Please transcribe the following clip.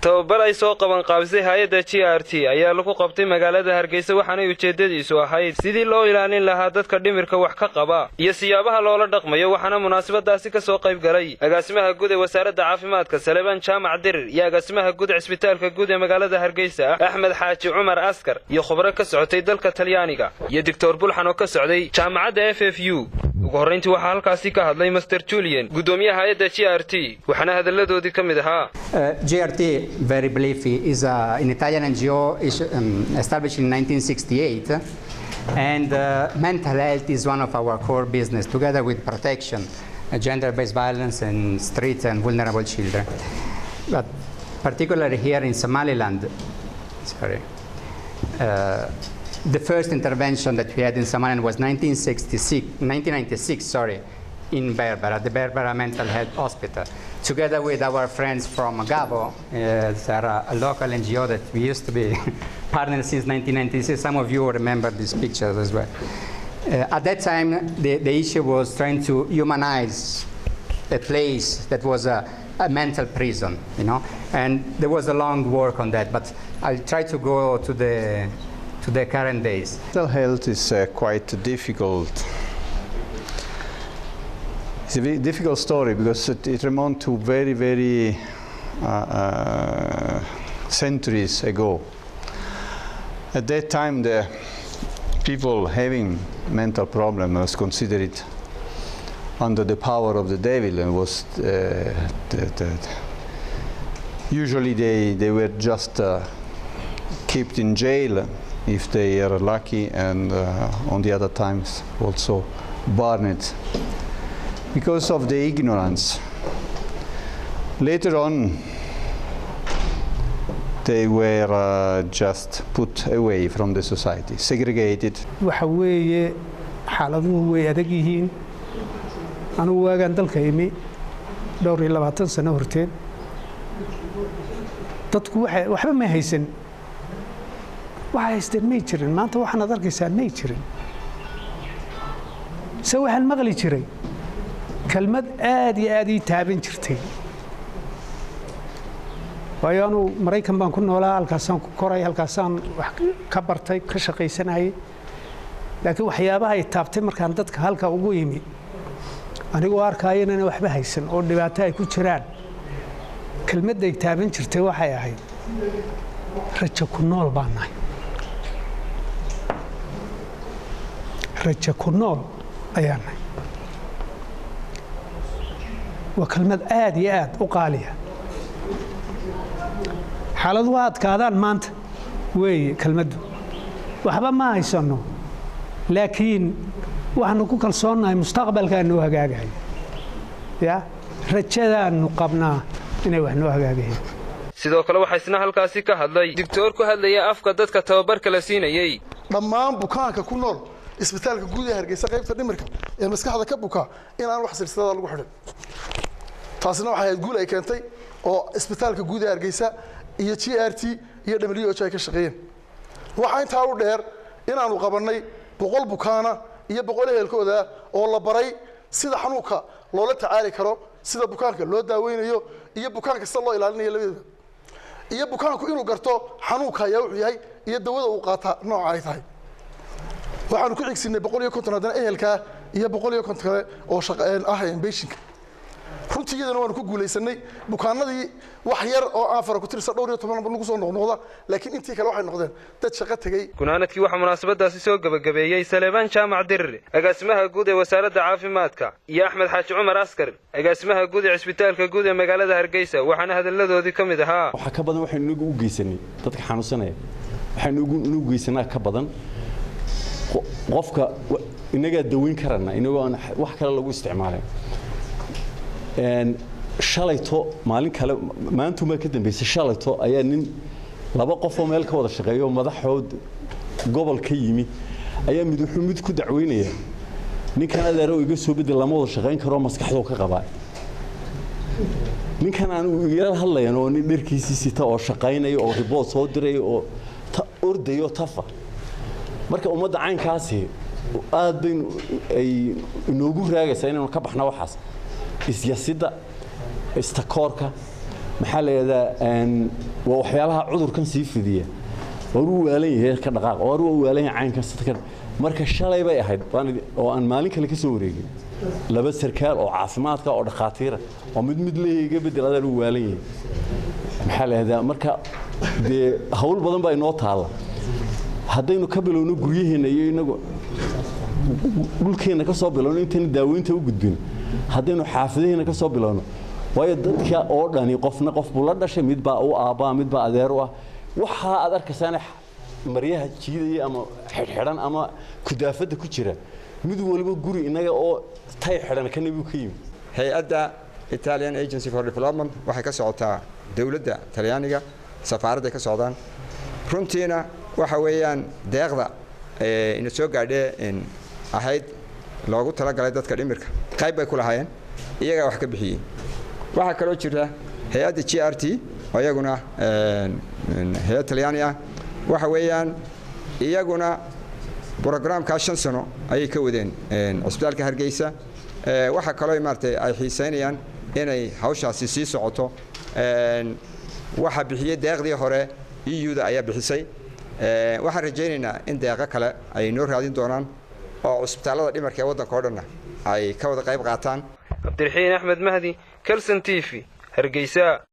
tababar ay soo qaban qaabisay hay-adda g r t ayaa lagu qabtay magaalada hargeysa waxaanay ujeeddadiisu ahayd sidii loo ilaalin lahaa dadka dhimirka wax ka qaba iyo siyaabaha loola dhaqmayo waxaana munaasabadaasi ka soo qayb galay agaasimaha guud ee wasaaradda caafimaadka saleebaan jaamac dirir iyo agaasimaha guud cisbitaalka guud ee magaalada hargeysa axmed xaaji cumar askar iyo khubro ka socotay dalka talyaaniga iyo doctor bulxan oo ka socday jaamacadda f f u ugu horrayntii waxaa halkaasi ka hadlay master julian guddoomiyaha hay-adda g r t waxaana hadalladoodii ka mid ahaa GRT, very briefly, is a, an Italian NGO is, um, established in 1968. And uh, mental health is one of our core business, together with protection, uh, gender-based violence and street and vulnerable children. But particularly here in Somaliland, sorry, uh, the first intervention that we had in Somaliland was 1966, 1996, sorry, in Berbera, the Berbera Mental Health Hospital, together with our friends from Gabo. Uh, they're a, a local NGO that we used to be partners since 1996. Some of you remember these pictures as well. Uh, at that time, the, the issue was trying to humanize a place that was a, a mental prison, you know, and there was a long work on that. But I'll try to go to the to the current days. Mental health is uh, quite difficult it's a very difficult story because it, it remonts to very, very uh, uh, centuries ago. At that time, the people having mental problem was considered under the power of the devil and was uh, the, the, usually they, they were just uh, kept in jail if they are lucky and uh, on the other times also burned because of the ignorance. Later on, they were uh, just put away from the society, segregated. waxa weeye xaaladuhu way adag yihiin anugu waagaan dalka imi dhowr iyo labaatan sano horteed dadku waxa- waxba may haysan waxa haysteen may jirin maanta waxaanaad arkaysaa may jirin se waxaan maqli jiray kelmad aad iyo aad ii taaban jirtay waayo anuu maraykan baan ku noolaa halkaasaan ku koray halkaasaan wax ka bartay ka shaqaysanayay laakiin waxyaabaha ay taabtay markaan dadka halka ugu yimi anigoo arkaayo inana waxba haysan oo dhibaato ay ku jiraan kelmadday taaban jirtay waxay ahayd rajo ku nool baan nahay rajo ku nool ayaan nahay waa kelmad aad iyo aad u qaaliya xaaladuhu adkaadaan maanta weeye kelmaddu waxba ma haysanno laakiin waxaanu ku kalsoonnahay mustaqbalkaanu hagaagayo ya rajadaannu qabnaa inay wax noo hagaagayaan sidoo kale waxaa isna halkaasi ka hadlay digtoor ku hadlaya afka dadka tababarka la siinayey dhammaan bukaanka ku nool isbitaalka guud ee hargeysa qaybta dhimirka ee maskaxda ka bukaa in aan wax silsilada lagu xidhin taasina waxay ahayd guul ay keentay oo isbitaalka guud ee hargeysa iyo g r t iyo w h ay ka shaqeeyeen waxaa intaa u dheer inaanu qabannay boqol bukaana iyo boqol ehelkooda oo la baray sida xanuunka loola tacaali karo sida bukaanka loo daaweynayo iyo bukaanka sida loo ilaalinayo labadooda iyo bukaanku inuu garto xanuunka ayaa wuxuu yahay iyo dawada uu qaataa nooca ay tahay waxaanu ku xigsinay boqol iyo konton haddana ehelkaa iyo boqol iyo konton kale oo shaqa ah beshinka runtii iyadana waanu ku guulaysanay bukaanadii wax yar oo aan fara ku tirsa dhowr iyo toban nagu soo noqnoqda laakiin intii kale waxay noqdeen dad shaqo tegey gunaanadkii waxaa munaasabadaasi soo gebagabeeyey saleebaan jaamac dirir agaasimaha guud ee wasaaradda caafimaadka iyo axmed xaaji cumar askar agaasimaha guud ee cisbitaalka guud ee magaalada hargeysa waxaana hadalladoodii ka mid ahaa waxaa ka badan waxaynu inagu u geysanay dadka xanuunsanaya waxaynu inagu geysanaa ka badan qo- qofka wa- innagaa daweyn karana inagoo aan wax kale lagu isticmaalin Een, shalayto maalin kale maantumaa ka dambeysay shalayto ayaa nin laba qofoo meel ka wada shaqeeyo madaxood gobol ka yimi ayaa mid wuxuu mid ku dacweynaya ninkan adeero iga soo bedel lama wada shaqayn karo maskaxdoo ka qabaa ninkan aan igala hadlayan oo nin dharkiisii sita oo shaqaynaya oo ribood soo diraya oo ta- ordayo tafa marka ummadda caynkaasi aad baynu ay inoogu raagaysaa inaynu ka baxna waxaas isyasidda istakoorka maxaa la yidhahdaa waa waxyaalaha cudurkan sii fidiya war uu waalan yahay ka dhaqaaq war uu waalan yahay caynkan sidka marka shalay bay ahayd oo aan maalin kale ka soo wareegin laba sarkaal oo caafimaadka oo dhakhaatiira oo mid mid leeyahay bedel adaan uu waalan yahay maxaa la yidhahdaa marka dee hawl badan baa inoo taalla haddaynu ka bilowno guryaheenna iyo inagu dhulkeenna ka soo bilowno intayna daaweynta u gudbin haddaynu xaafidaheenna ka soo bilowno waayo dadka oo dhani qofna qof buu la dhashay mid baa u aabbaa mid baa adeer u ah waxaa aad arkaysaana maryaha jiidaya ama xidhxidhan ama kudaafadda ku jira mid waliba guri innaga oo tay xidhan kana buu ka yimi hay-adda italian agency for development waxay ka socotaa dowladda talyaaniga safaaradday ka socdaan runtiina waxa weeyaan deeqda ina soo gaadhee ahayd loogu talagalay dadka dhimirka qayb bay ku lahaayeen iyagaa wax ka bixiyey waxaa kaloo jira hay-adda g r t oo iyaguna hay-ad talyaani ah waxa weeyaan iyaguna brogramkaa shan sano ayay ka wadeen cusbitaalka hargeysa waxaa kaloo maaratay ay xiisaynayaan inay hawshaasi sii socoto waxaa bixiyey deeqdii hore eu-da ayaa bixisay waxaan rajaynaynaa in deeqo kale ay noo raadin doonaan oo cusbitaallada dhimarka ee waddanka o dhanna ay ka wada qayb qaataan cabdiraxiin axmed mahdi kelson t v hargeysa